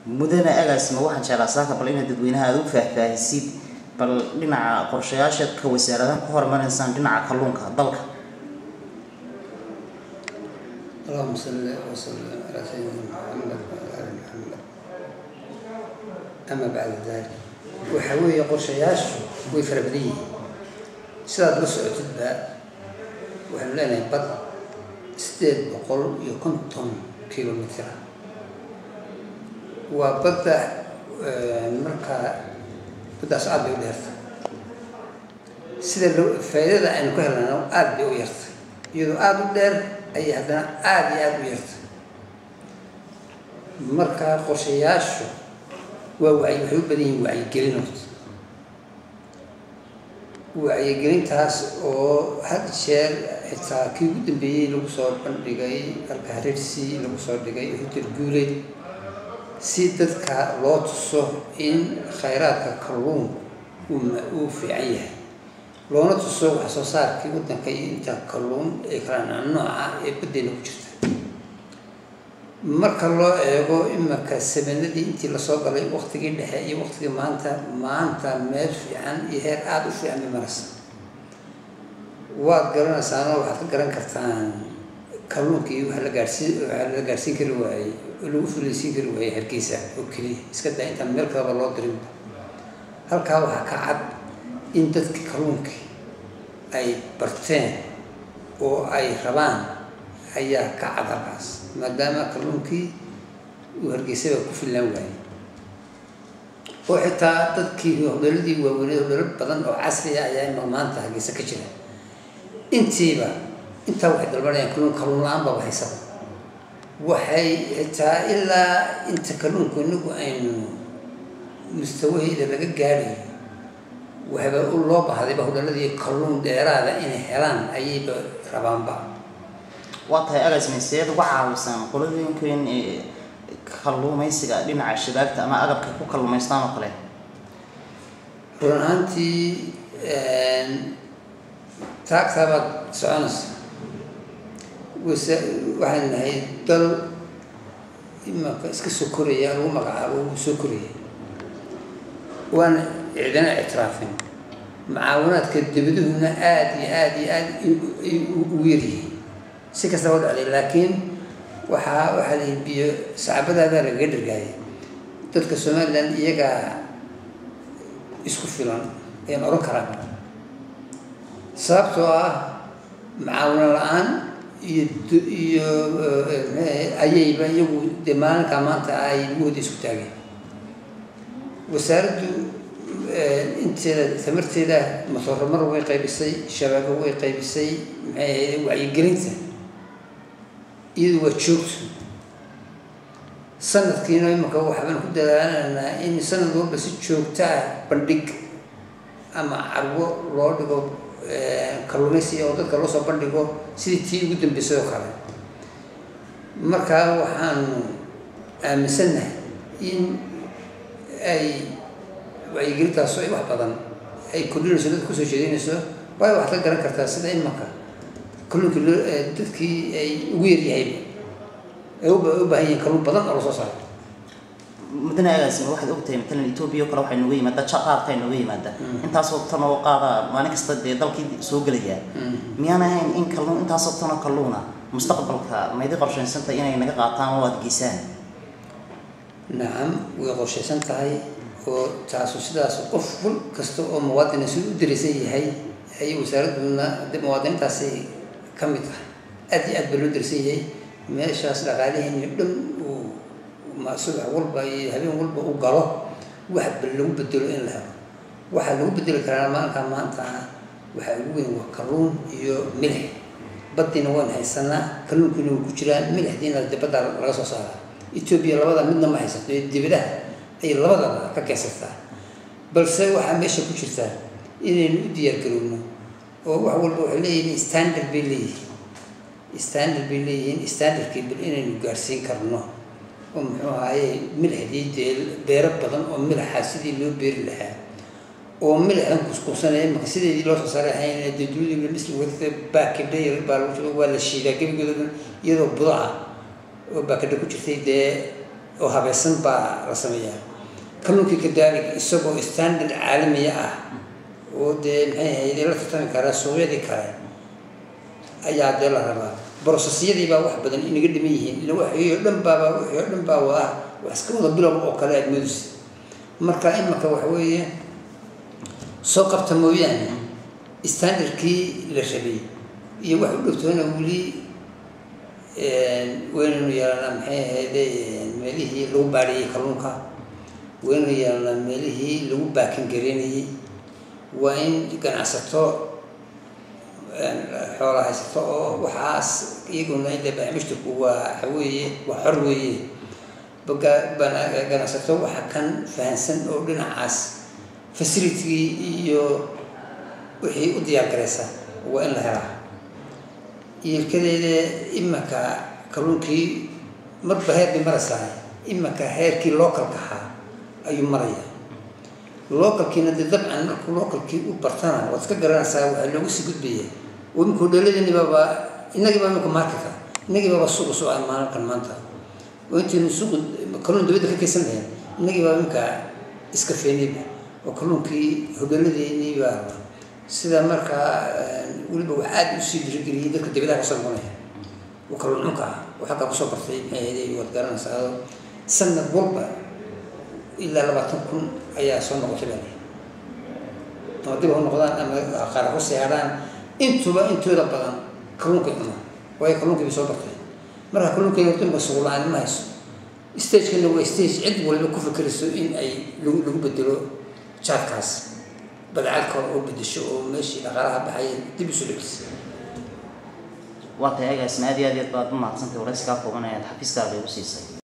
mudane agaasima waxaan jeclaa saaka bal inaad dadweynaha aada u faahfaahisid bal dhinaca qorshayaasha ka wasaaradaha ku hormaraysaan dhinaca kalluunka dalka اللهم صل وسلم على سيدنا محمد وعلى ال محمد أما بعد ذلك waxa weeye qorshayaashu way fara badan yihiin sidaad la socotidba waxaanu leenahay bad sideed boqol iyo konton kilomitr waa badda markaa baddaas aad bay u dheertay sida lo faa'iidada aynu ka helnana aad bay u yartay iyadoo aada u dheer ayay haddana aada iyo aada u yartay marka qorshayaashu waa wacyi waxay u badan yihiin wacyigelin horta wacyigelintaas oo had jeer xitaa kii ugu dambeeyey lagu soo bandhigay alkahareersi lagu soo dhigay hotel guuleed si dadka loo tuso in khayraadka kalluun uu fiican yahay loona tuso wax soo saarkii waddanka iyo inta kalluun ee kala nooca ee baddeena ku jirta marka loo eego imika samanadii intii lasoo galay waktigii dhexe iyo waktigii maanta maanta meel fiican iyo heer aada u fiican bay maraysa waad garanaysaano waxaad ka garan kartaan kalluunkii waxa la gaarsiin waxa la gaarsiin kari waayey oo lagu fulaysiin kari waayey hargeysa oo keliya iska daa intaan meel kaleba loo dirinba halkaa waxaa ka cad in dadkii kalluunkii ay barteen oo ay rabaan ayaa ka cad halkaas maadaama kalluunkii uu hargeysaba ku fillaan waayey oo xitaa dadkii hodhaladii waaweyned hodhalo badan oo casri ah ayaa ima maanta hargeysa ka jira intiiba intaa waxay dalbanayaan kalluun kalluun la-aan baba haysaba waxay xitaa ilaa inta kalluunku inagu aynu mustawaheeda laga gaadhayo waxba loo bahdayba hodhaladii kalluun dheeraada inay helaan ayayba rabaanba waa tahay agaasima seed uga caawisaan qoladooyinkeen ee kalluumaysiga dhinaca shabaagta ama agabka ku kalluumaystaan oo kale run ahaantii taagtaabaad soconaysa wasa waxaan nahay dal imaka iska soo koraya lagu magacaabo uu soo koraya waana cidina ictiraafin mucaawanaadka dabaduhuna aada iyo aada iyo aada ugu yaryihiin si kastaba dhacday laakiin waxaa waxaa la biyo sacbadaadaa lagaga dhargaayay dadka somalilan iyagaa isku filan ayaan oran karaa sababtoo ah macaawino la-aan iyo iyo ayayba iyagu dee maalinkaa maanta ay lugooda isku taageen wasaaraddu inteeda tamarteeda masooromar way qaybisay shabaabo way qaybisay maxay wacyigelinta iyadu waa joogto sanadkiina imaka waxbaan ku dadaalanaa in sanad walba si joogto ah bandhig ama carwo loo dhigo kalluumaysi oo dadka loo soo bandhigo sidii tii ugu dambeysay oo kale markaa waxaanu aaminsannahay in ay wacyigelintaasu ay wax badan ay kordhinayso dadka kusoo jeedinayso waayo waxaad ka garan kartaa sida imaka kalluunkii loo dadkii ay ugu yaryahayba ay u baahan yihiin kalluun badan oo lasoo saaro mudane agaasima waxaad ogtahay matalan etoobiya o kale waxay nooga yimaada ja qaadka ay nooga yimaada intaasoo tan oo qaada maalin kasta dee dalkii soo gelayaa miyaan ahayn in kalluun intaasoo tan oo kalluuna mustaqbalka maydi qorshaysanta inay naga qaataan oo aada geysaan nacam way qorshaysan tahay oo taasu sidaas qof wal kasta oo muwaadina siduu u daraysan yahay ayay wasaaraduna de muwaadiniintaasi ka mid ah aad iyo aad baa loo daraysan yahay meeshaas dhaqaalihiina dhan uu subax walba iyo habeen walba u galo waxba lagu bedelo in la helo waxaa lagu bedeli karaa maalinkaa maanta ah waxaa ugu weyn waa kalluun iyo milix baddiina waan haysanaa kalluunkiina waa ku jiraan milixdiina de badda laga soo saara etoobiya labada midna ma haysato ee dibadaha ay labadaba ka keensataa balse waxaa meesha ku jirtaa inaynu u diyaargarowno oo wax walba waxay leeyihiin standard bay leeyihiin standard bay leeyihiin standardkii bal inaynu gaarsiin karno oo muxuu ahaaye milixdii dee beero badan oo milixa sidii loo beeri lahaa oo milixdan kuskuusanaya imaka sideedii loo soo saaray ahayn dee dunida misli wadata baakidha baa lagu jiro waa la shiidaa gebigooda iyadoo budo ah oo baakidha ku jirtay dee oo habaysan baa la sameeyaa kalluunkii kadaalik isagoo standard caalamiya ah oo dee maxay ahayd la tartami karaa suuqyadii kale ayaa dee la rabaa brosesyadii baa wax badan inaga dhiman yihiin ila waxii oo dhan baaba wixii oo dhan baa wada wax iska wada bilow oo kale aad moodaysa marka imaka waxa weeye soo qabta mooyaane standardkii la rabay iyo wax u dhowtoona weli weynaynu yeelanaa maxay ahayde meelihii lagu baadhiyey kalluunka weynaynu yeelanaa meelihii lagu baakin gareynayey waa in ganacsato xoola haysato oo waxaas iyaguna inde barnaamijtaku waa waxa weeye waa xor weeye baga ganacsato waxa kan fahansan oo dhinacaas facilitygii iyo wixii u diyaar garaysa waa in la helaa iirkadeeda imaka kalluunkii marba heer bay maraysaa imaka heerkii localka ahaa ayuu maraya localkiina dee dabcan markuu localkii u bartana waad iska garanaysaa waxaa loogu sii gudbaya oo imika hodheeladani baaba inagii baa imika marketka inagii baaba suuqa soo ah maalinkan maanta oo intaynu suuqa kalluun dabadda ka kaysan lahayn inagii baa imika iska feenayba oo kalluunkii hodheeladeennii baa sida markaa weliba wax aada usii dirigeliyay dadka dibadaha kasoo noqonaya oo kalluun cunka ah oo xaggaa kusoo bartay maxay ahayd waad garanaysaa sanad walba ilaa labaatan kun ayaa soo noqotay baa ama dib ha noqdaan ama qaara ku seexdaan intuba intooda badan kalluunkay cuna waayo kalluunkii bay soo bartay marka kalluunkay horta imka suuq la-aan ma hayso stagekana waa stage cid waliba ku fikirayso in ay lagu lagu bedelo jaadkaas badcad kale oo bedesho oo meeshii dhaqaalaha baxay dib isu dhigis waa tahay agaasina aad iyo aad iyo aad baad u mahadsantay waraysikaa kooban ayaad xafiiskaaga igu siisay